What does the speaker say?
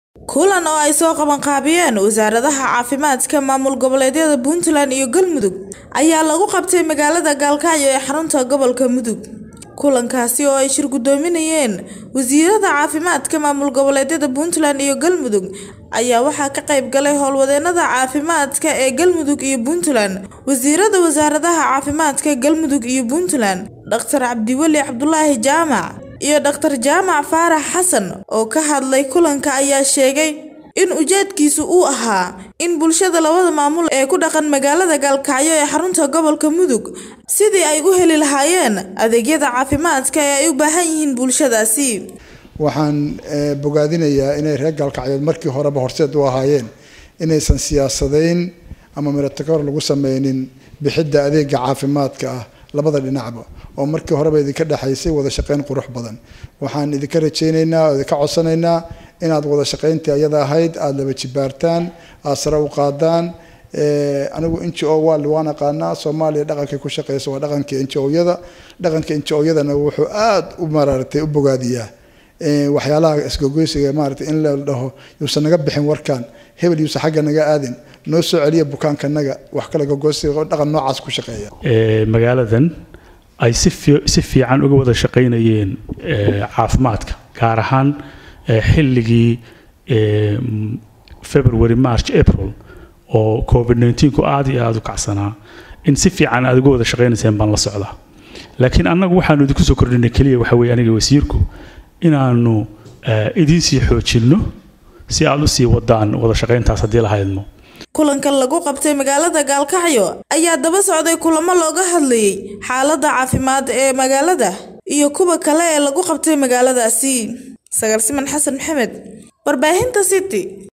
kulan oo ay soo qabanqaabiyeen wasaaradaha caafimaadka maamul goboleedyada puntland iyo galmudug ayaa lagu qabtay magaalada gaalkacyo ee xarunta gobolka mudug kulankaasi oo ay shir gudoominayeen wasiirada caafimaadka maamul goboleedyada puntland iyo galmudug ayaa waxaa ka qayb galay howlwadeenada caafimaadka ee galmudug iyo puntland wasiirada wasaaradaha caafimaadka galmudug iyo puntland dhaktar cabdiweli cabdulaahi jaamac iyo dhaktar jaamac faarax xasan oo ka hadlay kulanka ayaa sheegay in ujeedkiisu uu ahaa in bulshada labada maamul ee ku dhaqan magaalada gaalkacyo ee xarunta gobolka mudug sidii ay u heli lahaayeen adeegyada caafimaadka ee ay u baahan yihiin bulshadaasi waxaan bogaadinayaa inay reer gaalkacyood markii horeba horseed u ahaayeen inaysan siyaasadayn ama miratokor lagu sameynin bixidda adeega caafimaadka ah labada dhinacba oo markii horeba idinka dhexaysay wada shaqeyn qurux badan waxaan idinka rajaynaynaa oo idinka codsanaynaa inaad wada shaqeyntii ayada ahayd aada laba jibaartaan aada sare u qaadaan anigu n g o wal waan aqaanaa soomaaliya dhaqankay ku shaqeysa waa dhaqanka n g o-yada dhaqanka n g o-yadana wuxuu aada u maraaratay u bogaadiyaa waxyaalaha isgogoysiga maarata in la dhaho yuusan naga bixin warkan hebel yuusan xagga naga aadin noo soo celiya bukaankanaga wax kale gogoysiga dhaqan noocaas ku shaqeeya magaaladan ay si si fiican uga wada shaqaynayeen caafimaadka gaar ahaan xilligii february march april oo covid 19ku aad iyo aada u kacsanaa in si fiican aad uga wada shaqaynayseen baan la socdaa laakiin annagu waxaanu idinku soo kordhinay keliya waxa weeye aniga wasiirku inaanu idiin sii xoojinno si aad usii wadaan wada shaqayntaas haddii la haydmo kulankan lagu qabtay magaalada gaalkacyo ayaa daba socday kulamo looga hadlayay xaaladda caafimaad ee magaalada iyo kuwa kale ee lagu qabtay magaaladaasi sagalsiman xasan maxamed warbaahinta city